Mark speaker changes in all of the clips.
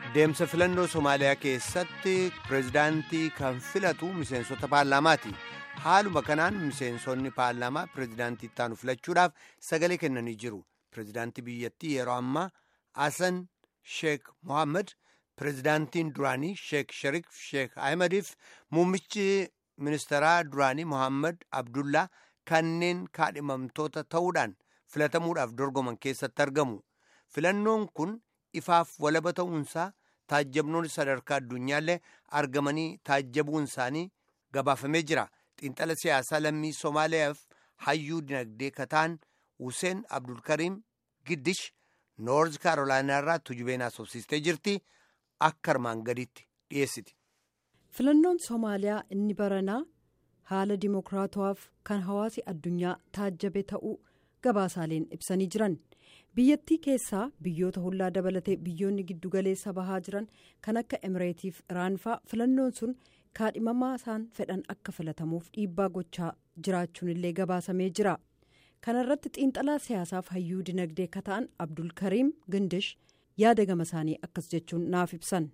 Speaker 1: Deemsa filannoo Somaaliyaa keessatti pireezidaantii kan filatu miseensota paarlaamaati. Haaluma kanaan miseensonni paarlaamaa pireezidaantii ittaanu filachuudhaaf sagalee kennanii jiru. Pireezidaantii biyyattii yeroo ammaa Hasan Sheek Mohaammed, pireezidaantiin duraanii Sheek Sharif Sheek Ahmediif muummichi ministeeraa duraanii Mohaammed Abdullaa kanneen kaadhimamtoota ta'uudhaan filatamuudhaaf dorgoman keessatti argamu. Filannoon kun ifaaf walaba ta'uunsaa taajjabnoonni sadarkaa addunyaallee argamanii taajjabuun isaanii gabaafamee jira. Xiinxala siyaasaa lammii Somaaliyaaf hayyuu dinagdee kataan Hussein Abdulkariim Giddish Noorz Kaarolaanaa irraa tujubeen haasofsiistee jirti. Akka armaan gaditti dhiyeessiti.
Speaker 2: Filannoon Somaaliyaa inni baranaa haala dimokiraatawaaf kan hawaasi addunyaa taajjabe ta'uu gabaasaaleen ibsanii jiran. biyyattii keessaa biyyoota hollaa dabalatee biyyoonni giddugaleessa bahaa jiran kan akka emireetiif iraanfaa filannoon sun kaadhimamaa isaan fedhan akka filatamuuf dhiibbaa gochaa jiraachuun illee gabaasamee jira kana irratti xiinxalaa siyaasaaf hayyuu dinagdee kata'an abdulkariim gindish yaada gama isaanii akkas jechuun naaf ibsan.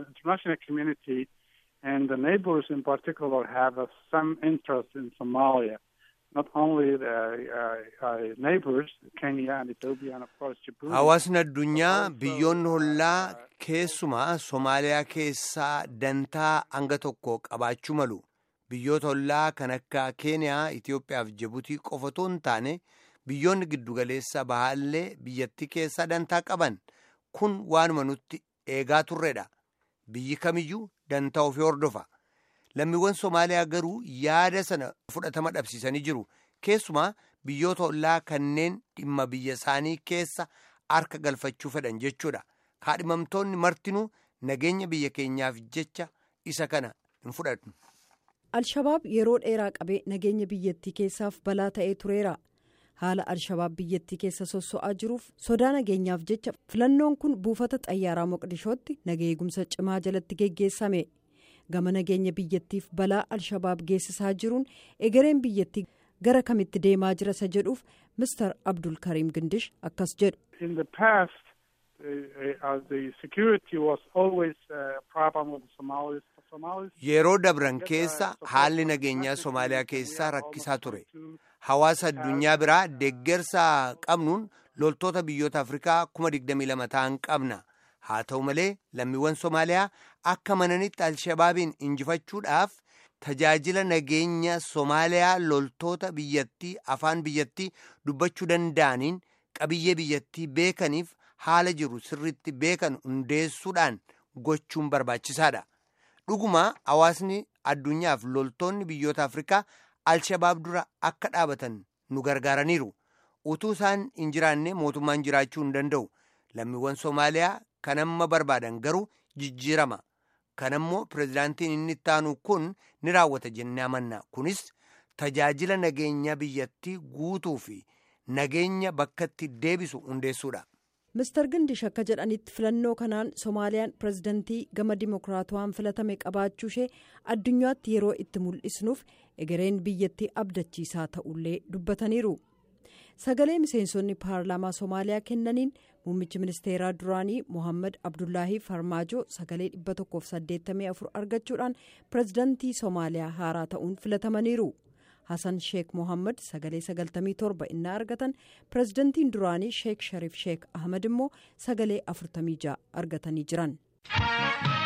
Speaker 1: Hawaasni addunyaa biyyoonni hollaa keessumaa Somaaliyaa keessaa dantaa hanga tokko qabaachuu malu. Biyyoota hollaa kan akka Keeniyaa, Itoophiyaa fi Jibuutii qofa otoo hin taane biyyoonni giddugaleessa bahaallee biyyattii keessaa dantaa qaban. Kun waanuma nutti eegaa turredha. Biyyi kamiyyuu dantaa ofii hordofa. Lammiiwwan Somaaliyaa garuu yaada sana fudhatama dhabsiisanii jiru. Keessumaa biyyoota hollaa kanneen dhimma biyya isaanii keessa harka galfachuu fedhan jechuudha. Kaadhimamtoonni martinuu nageenya biyya keenyaaf jecha isa kana hin fudhatu.
Speaker 2: Alshabaab yeroo dheeraa qabee nageenya biyyattii keessaaf balaa ta'ee tureera. Haala Alshabaab biyyattii keessa sosso'aa jiruuf sodaa nageenyaaf jecha filannoon kun buufata xayyaaraa Moqdishootti nageegumsa cimaa jalatti geggeessame. Gama nageenya biyyattiif balaa Alshabaab geessisaa jiruun egereen biyyattii. gara kamitti deemaa jira isa jedhuuf mister abdul kariim gindish akkas jedhu.
Speaker 1: yeroo dabran keessa haalli nageenyaa somaaliyaa keessaa rakkisaa ture hawaasa addunyaa biraa deeggarsa qabnuun loltoota biyyoota afrikaa kuma 22 ta'an qabna haa ta'u malee lammiiwwan somaaliyaa akka mananitti alshabaabiin injifachuudhaaf. Tajaajila nageenya Somaaliyaa loltoota biyyattii afaan biyyattii dubbachuu danda'aniin qabiyyee biyyattii beekaniif haala jiru sirriitti beekan hundeessuudhaan gochuun barbaachisaadha. Dhuguma hawaasni addunyaaf loltoonni biyyoota Afrikaa Alshabaab dura akka dhaabatan nu gargaaraniiru. Utuu isaan hin jiraanne mootummaan jiraachuu hin danda'u. Lammiiwwan Somaaliyaa kan amma barbaadan garuu jijjiirama. kanammoo pireezidaantiin inni ittaanu kun ni raawwata jennee amanna kunis tajaajila nageenya biyyattii guutuu fi nageenya bakkatti deebisu hundeessuudha.
Speaker 2: Mister Gindish akka jedhanitti filannoo kanaan Somaaliyaan pireezidantii gama dimokiraatawaan filatame qabaachuu ishee addunyaatti yeroo itti mul'isnuuf egereen biyyattii abdachiisaa ta'ullee dubbataniiru. Sagalee miseensonni paarlaamaa Somaaliyaa kennaniin muummichi ministeeraa duraanii Mohaammed Abdullaahi Farmaajoo sagalee 184 argachuudhaan pireezidantii Somaaliyaa haaraa ta'uun filatamaniiru. Hasan Sheek Mohaammed sagalee 97 innaa argatan pireezidantiin duraanii Sheek Sharif Sheek Ahmed immoo sagalee 46 argatanii jiran.